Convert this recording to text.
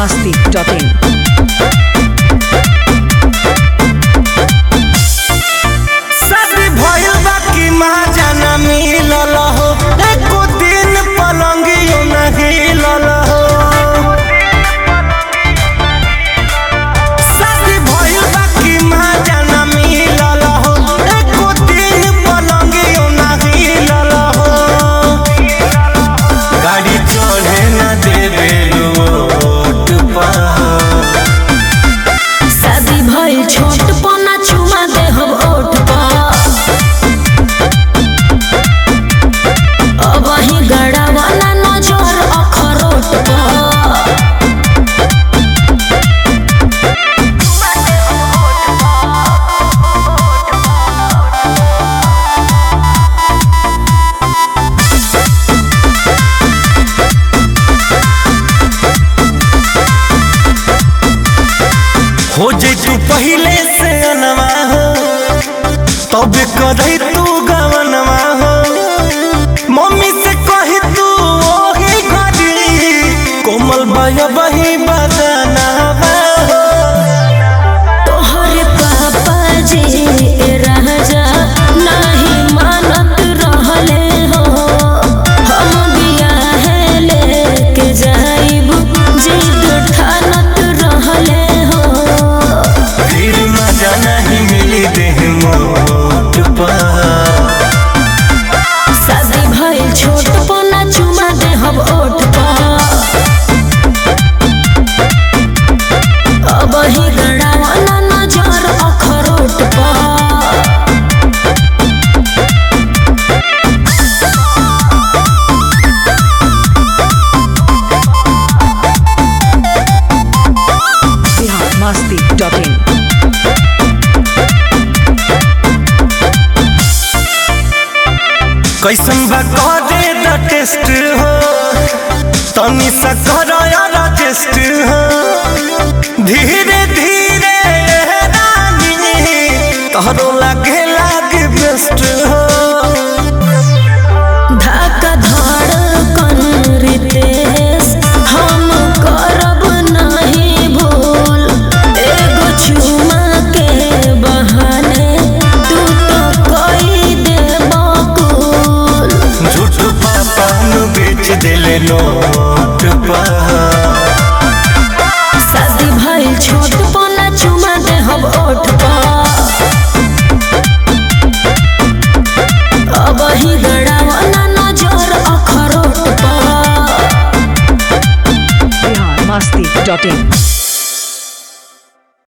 masti.in. शादी भइल बा कि माजा ना मिलल हो एको दिन पलंगियो ना हिलल हो शादी भइल बा कि माजा ना मिलल हो एको दिन पलंगियो ना हिलल हो गाड़ी चढ़े ना देवे रोड पर शादी भइल छोट पना चुमा दे हम ओठ पर अब ही गड़ा वाला नजर अखरोट पर हो जे तू पहले से अनवा हो तब करही तू गवनवा हो मम्मी से कही तू ओही घड़ी कोमल बाया बही बदनावा हो तोहरे पापा जी राजा नहीं मानत रहले हो हम बियाहे लेके जाइब जिद ठानत रहले हो फिर मजा नहीं मिली देह मोट पर शादी भइल छोट पना चुमा दे हम ओठ पर अब ही गड़ावाला नजर अखरोट पर Bihar masti.in. कैसन बा करे द टेस्ट हो तनी सा करो यार टेस्ट हो धीरे धीरे रानी तोहरो लागे लागे बेस्ट हो धक्का धड़कन रितेश हम करब नहीं भूल एगो चुमा के बहाने तू तो कई दे बकुल झूठ पापा नु बेच दिले नोट पर शादी भइल छोट पना चुमा दे हम ओठ पर अब ही गड़ावाला नजर अखरोट पर Bihar masti.in.